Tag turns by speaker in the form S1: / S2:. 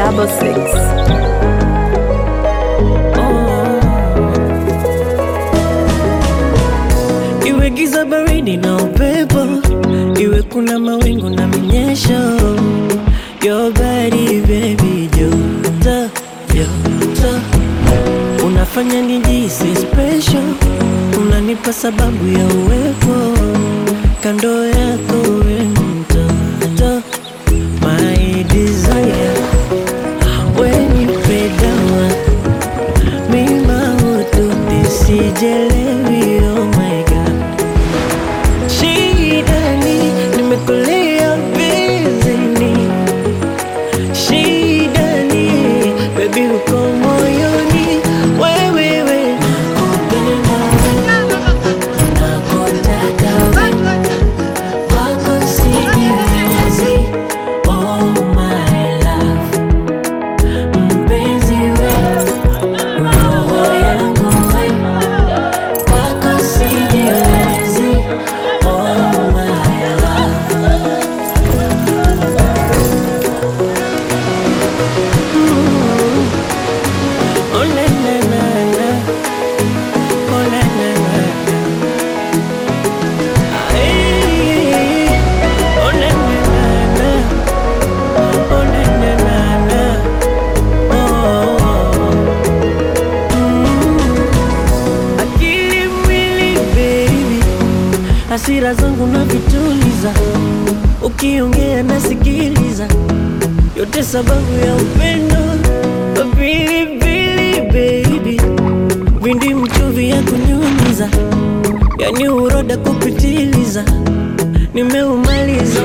S1: double six.
S2: Iwe giza baridi na upepo, iwe kuna mawingu na minyesho, your body baby, joto joto, unafanya nijisi special, unanipa sababu ya uwepo kando yako, we mtoto, my desire, when you pay down mima utu nisijelewi, oh my god Shidani, nimekulia bizini Shidani, baby uko moyoni Wewewe, nakupenda nakutaka wewe Wako sijiwezi, oh my love Mpenzi wewe, roho yangu wewe Wako sijiwezi, oh my love Oh na na na na Oh na na na na Ay, Oh na na na na Oh na na na na Oh Mm. Akili mwili baby Hasira zangu na vituliza Ukiongea nasikiliza yote sababu ya upendo pilipili baby vindi mchuvi ya kunyunyiza yani uroda kupitiliza nimeumaliza